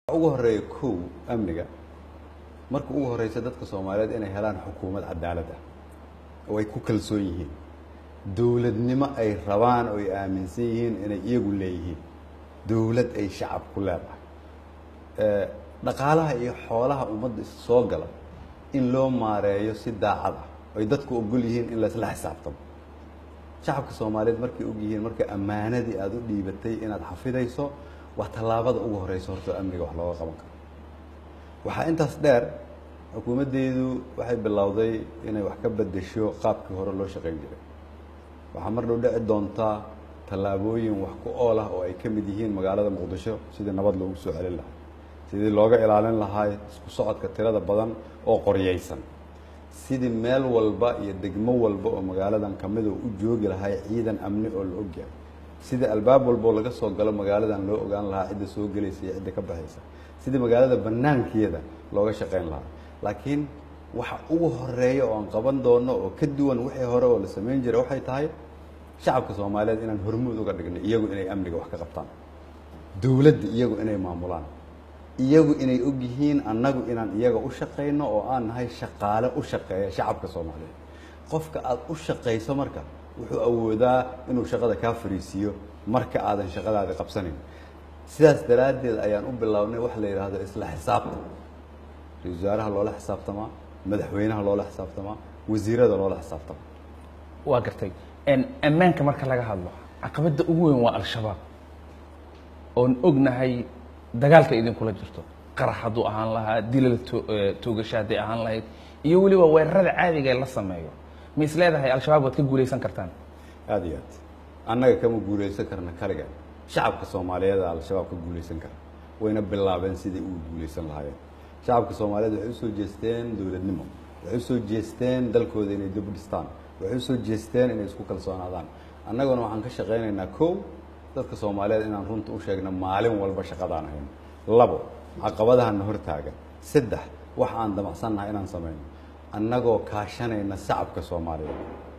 ugu horeeya kow amniga marka ugu horeysa dadka soomaaliyeed inay helaan xukuumad cadaalad ah oo ay ku kalsoon yihiin dowladnimo ay rabaan oo ay aaminsan yihiin inay iyagu leeyihiin dowlad ay shacab ku leedahay dhaqaalaha iyo xoolaha ummadda soo gala in loo maareeyo si daacad ah oy dadku ogol yihiin in laisla xisaabtamo shacabka soomaaliyeed markay og yihiin marka ammaanadii aada u dhiibatay inaad xafidayso waa tallaabada ugu horeysa horta amniga wax looga qaban karo waxaa intaas dheer xukuumaddeedu waxay bilowday inay wax ka bedesho qaabkii hore loo shaqayn jiray waxaa mar dhow dhici doontaa tallaabooyin wax ku ool ah oo ay ka mid yihiin magaalada muqdisho sidii nabad loogu soo celin lahaa sidii looga ilaalin lahaa isku socodka tirada badan oo qoryaysan sidii meel walba iyo degmo walba oo magaaladan kamid oo u joogi lahaa ciidan amni oo la ogyahay sidii albaab walba oo laga soo galo magaaladan loo ogaan lahaa cidda soo gelaysa iyo cidda ka baxaysa sidii magaalada banaankeeda looga shaqayn lahaa laakiin waxa ugu horeeya oo aan qaban doono oo ka duwan wixii hore oo la samayn jiray waxay tahay shacabka soomaaliyeed inaan hormuud uga dhigno iyagu inay amniga wax ka qabtaan dowladda iyagu inay maamulaan iyagu inay og yihiin annagu inaan iyaga u shaqayno oo aan nahay shaqaale u shaqeeya shacabka soomaaliyeed qofka aada u shaqayso marka wuxuu awoodaa inuu shaqada kaa fariisiiyo marka aadan shaqadaadi qabsanayn sidaas daraaddeed ayaan u bilownay wax la yidhaahdo isla xisaabtan ra-isul wasaaraha loola xisaabtamaa madaxweynaha loola xisaabtamaa wasiirada loola xisaabtamaa waa gartay ammaanka marka laga hadlo caqabadda ugu weyn waa al-shabaab oon ognahay dagaalka idinkula jirto qarax hadduu ahaan lahaa dilal toogasho hadday ahaan lahayd iyo weliba weerarada caadiga ee la sameeyo ma is leedahay al-shabaab waad ka guulaysan kartaan aada iyo aad annaga kama guulaysan karna kaliga shacabka soomaaliyeed al-shabaab ka guulaysan kara wayna bilaabeen sidai ugu guulaysan lahaayeen shacabka soomaaliyeed waxay usoo jeesteen dowladnimo waxay usoo jeesteen dalkooda inay dib dhistaan waxay usoo jeesteen inay isku kalsoonaadaan annaguna waxaan ka shaqaynaynaa kow dadka soomaaliyeed inaan runta u sheegno maalin walba shaqadaan hayno labo caqabadahana hortaagan saddex wax aan damacsannahay inaan samayno annagoo kaashanayna shacabka soomaaliyeed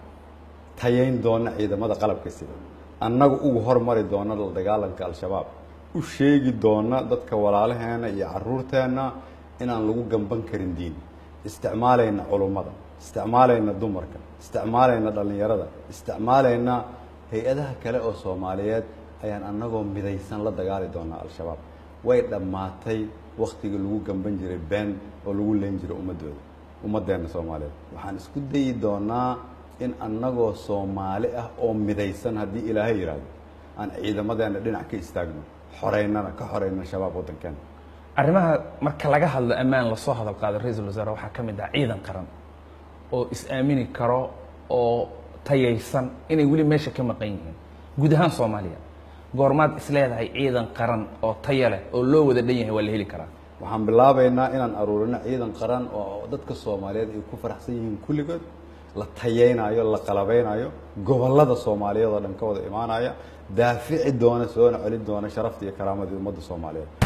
tayayn doona ciidamada qalabka sida annagu ugu hormari doona la dagaalanka al-shabaab u sheegi doona dadka walaalaheena iyo caruurteenna inaan lagu gamban karin diin isticmaalayna culummada isticmaalayna dumarka isticmaalayna dhallinyarada isticmaalayna hay-adaha kale oo soomaaliyeed ayaan annagoo midaysan la dagaali doonaa al-shabaab way dhammaatay waktigii lagu gamban jiray been oo lagu leen jiray ummadooda ummaddeena soomaaliyeed waxaan isku dayi doonaa in annagoo soomaali ah oo midaysan haddii ilaahay yidhaahdo aan ciidamadeena dhinac ka istaagno xoreynana ka xoreyna shabaab waddankeena arrimaha marka laga hadlo ammaan lasoo hadal qaado ra-iisul wasaare waxaa ka mid ah ciidan qaran oo is-aamini karo oo tayaysan inay weli meesha ka maqan yihiin guud ahaan soomaaliya goormaad is leedahay ciidan qaran oo taya leh oo loo wada dhan yahay waa la heli karaa waxaan bilaabaynaa inaan aruurino ciidan qaran oo dadka soomaaliyeed ay ku faraxsan yihiin kulligood la tayaynayo la qalabaynayo gobollada soomaaliyeed oo dhan ka wada imaanaya daafici doona soona celin doona sharafta iyo karaamadii ummadda soomaaliyeed